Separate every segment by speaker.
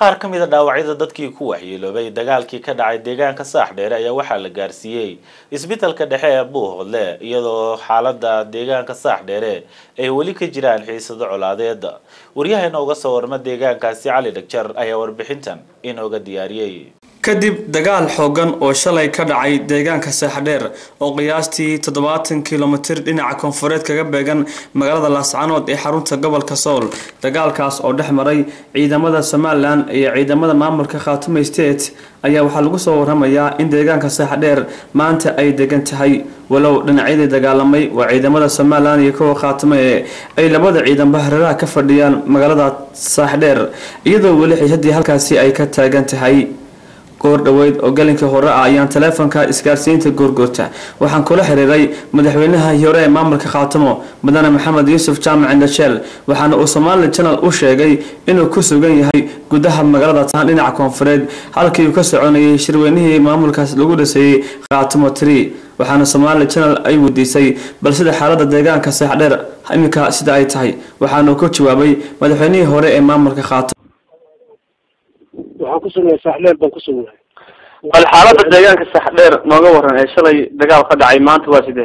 Speaker 1: qaar ka mid a dhaawacyada dadkii ku waxyeeloobay dagaalkii ka dhacay deegaanka saaxdheere ayaa waxaa la gaarsiiyey isbitaalka dhexe ee buuhoodle iyadoo xaalada deegaanka saaxdheere ay weli ka jiraan xiisado colaadeed waryaheena uga soo warma deegaankaasi cali dhagjar ayaa warbixintan inooga diyaariyey
Speaker 2: kadib dagaal xoogan oo shalay ka dhacay deegaanka saaxdheer oo qiyaastii toddobaatan kilomitir dhinaca koonfureed kaga beegan magaalada laascanood ee xarunta gobolka sool dagaalkaas oo dhex maray ciidamada somalilan iyo ciidamada maamulka khaatume state ayaa waxaa lagu soo waramayaa in deegaanka saaxdheer maanta ay degan tahay walow dhinacyadii dagaalamay waa ciidamada somalilan iyo kuwa khaatume ee ay labada ciidanba hareeraha ka fadhiyaan magaalada saaxdheer iyadoo weli xiisadii halkaasi ay ka taagan tahay goor dhoweyd oo galinkii hore ah ayaan taleefonka isgaarsiinta goorgoorta waxaan kula xiriiray madaxweynaha hore ee maamulka khaatamo mudane maxamed yuusuf jaamac indhasheel waxaana uu somali janal u sheegay inuu ku sugan yahay gudaha magaalada taan dhinaca koonfureed halkii uu ka soconayay shirweynihii maamulkaas lagu dhiseeyey khaatamo tree waxaana somali janal ay weydiisay bal sida xaalada deegaanka saaxdheer iminka sida ay tahay waxaanuu ku jawaabay madaxweynihii hore ee maamulka khaatamo
Speaker 3: waxaan ku sugnahay saaxdheer baan ku sugnahay
Speaker 2: bal xaalada deegaanka saaxdheer nooga waran ee shalay dagaal ka dhacay maanta waa sidee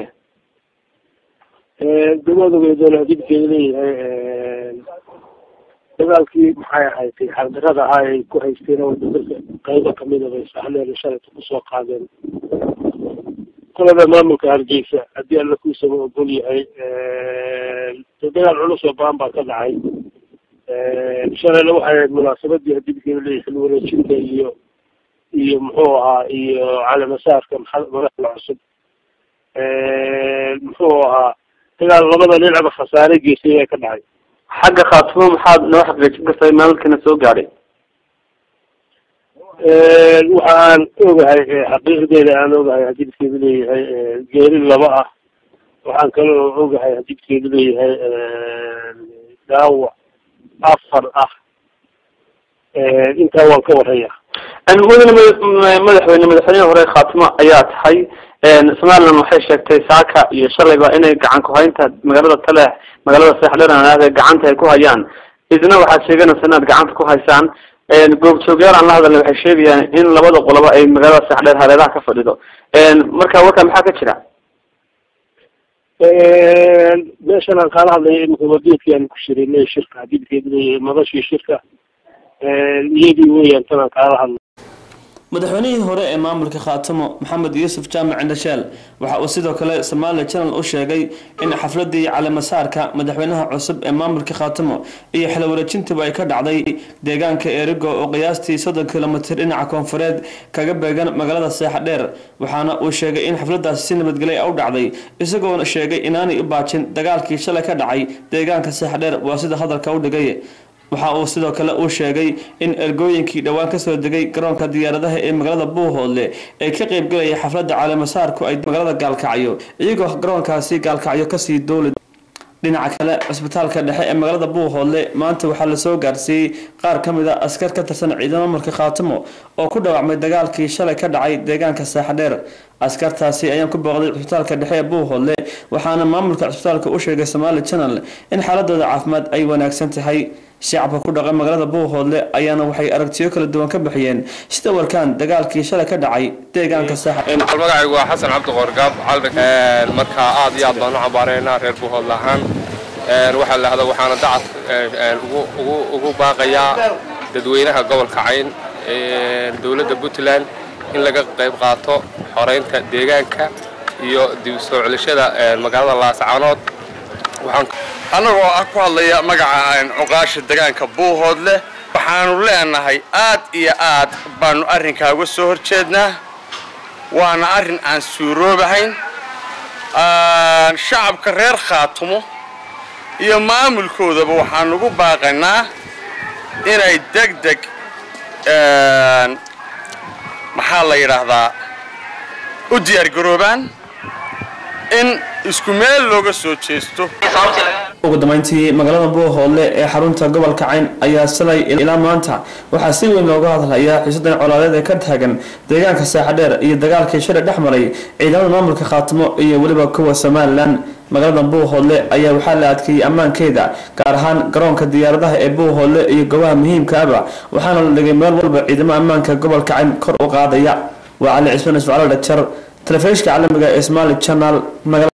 Speaker 3: dawaadogeedoona hadibkeeda leeyahay dagaalkii maxay ahayd xardarada ahaa ay ku haysteen oo dalka qaybo kamida bay saaxdheer shalayta kusoo qaadeen kulada maamulka hargeysa haddii alla kuusaba ogol yahay dagaal culus oo baan baa ka dhacay shalayna waxay ahayd munaasabadii hadibkeeda leeyahay xil wareejinta iyo iyo muxuu ahaa iyo calamasaarka madaxda cusub muxuu ahaa dagaal labada dhinacba khasaare geysay ee ka dhacay
Speaker 2: xagga khaatumo maxaad noo xaqiijin kartaa maalkana soo gaadhay
Speaker 3: waxa aan ogahay xaqiiqdeeda aan ogahay hadibkeedu leeyahay geeri laba ah waxaan kaloo ogahay hadibkeedu leeyahay dhaawac afar ah intaa waan ka waraya
Speaker 2: mudane madaxweyne madaxweynehi hore khaatimo ayaa tahay somalilan waxay sheegtay saaka iyo shalayba inay gacan ku-haynta magaalada taleex magaalada saaxdheer anaade gacanta ay ku hayaan idina waxaad sheeganaysa inaad gacanta ku haysaan goobjoogyaal aan la hadalnay waxay sheegayaan in labada qoloba ay magaalada saaxdheer hareeraha ka fadhido marka warkaa maxaa ka jira
Speaker 3: meeshan aan kaala hadlaya imika wadeedkii aan ku shirinay shirka hadibkeedu leeyahay madashii shirka iyadii weeyaan tan aan kaala hadlay
Speaker 2: madaxweynihii hore ee maamulka khaatamo maxamed yuusuf jaamac indhasheel waxa uu sidoo kale somali janal u sheegay in xafladii calamasaarka madaxweynaha cusub ee maamulka khaatamo iyo xilwareejintuba ay ka dhacday deegaanka erigo oo qiyaastii soddon kilomitir dhinaca koonfureed kaga beegan magaalada seexadheer waxaana uu sheegay in xafladaasi si nabadgelya u dhacday isagoona sheegay inaanay u baajin dagaalkii shalay ka dhacay deegaanka seexadheer waa sida hadalka u dhigay waxa uu sidoo kale uu sheegay in ergooyinkii dhowaan kasoo degay garoonka diyaaradaha ee magaalada buuhoodle ee ka qeybgalaya xafladda caalamasaarku ay magaalada gaalkacyo iyagoo garoonkaasi gaalkacyo kasii dooli dhinaca kale cisbitaalka dhexe ee magaalada buuhoodle maanta waxaa lasoo gaarsiiyey qaar ka mid a askar ka tirsan ciidamo maamulka khaatimo oo ku dhaawacmay dagaalkii shalay ka dhacay deegaanka saaxadheer askartaasi ayaan ku booqday cisbitaalka dhexe ee buuhoodle waxaana maamulka cisbitaalka u sheegay somaali channel in xaaladooda caafimaad ay wanaagsan tahay shacabka ku dhaqan magaalada buuhoodle ayaana waxay aragtiyo kala duwan ka bixiyeen sida warkaan dagaalkii shalay ka dhacay deegaanka
Speaker 4: magacaygu waa xasan cabdi qoorgaab marka aad iyo aad baan u cambaareynaa reer buuhoodle ahaan waxaa lahda waxaana dacad ugu baaqayaa dadweynaha gobolka cayn dowladda puntland in laga qayb qaato xoreynta deegaanka iyo dib soo celishada magaalada laascaanood
Speaker 5: annagoo ah ku hadlaya magaca cuqaasha degaanka buuhoodle waxaanu leenahay aad iyo aad baanu arrinkaa uga soo hor jeednaa waana arrin aan suuroobahayn shacabka reer khaatumo iyo maamulkoodaba waxaan ugu baaqanaa inay deg deg maxaa la yidhaahdaa u diyaargaroobaan in isku meel looga soo jeesto
Speaker 2: ugu dambeyntii magaalada buuhoodle ee xarunta gobolka cayn ayaa shalay ilaa maanta waxaa si weyn looga hadlayaa xiisadan colaadeed ee ka taagan deegaanka saaxadheer iyo dagaalkii shalay dhex maray ciidamada maamulka khaatimo iyo weliba kuwa somalilan magaalada buuhoodle ayaa waxaa la adkeeyey ammaankeeda gaar ahaan garoonka diyaaradaha ee buuhoodle iyo goobaha muhiimkaaba waxaana la dhigay meel walba ciidamo ammaanka gobolka cayn kor u qaadaya waa cali cismaan isfacalo dhajar telefishka caalamiga ee somali channel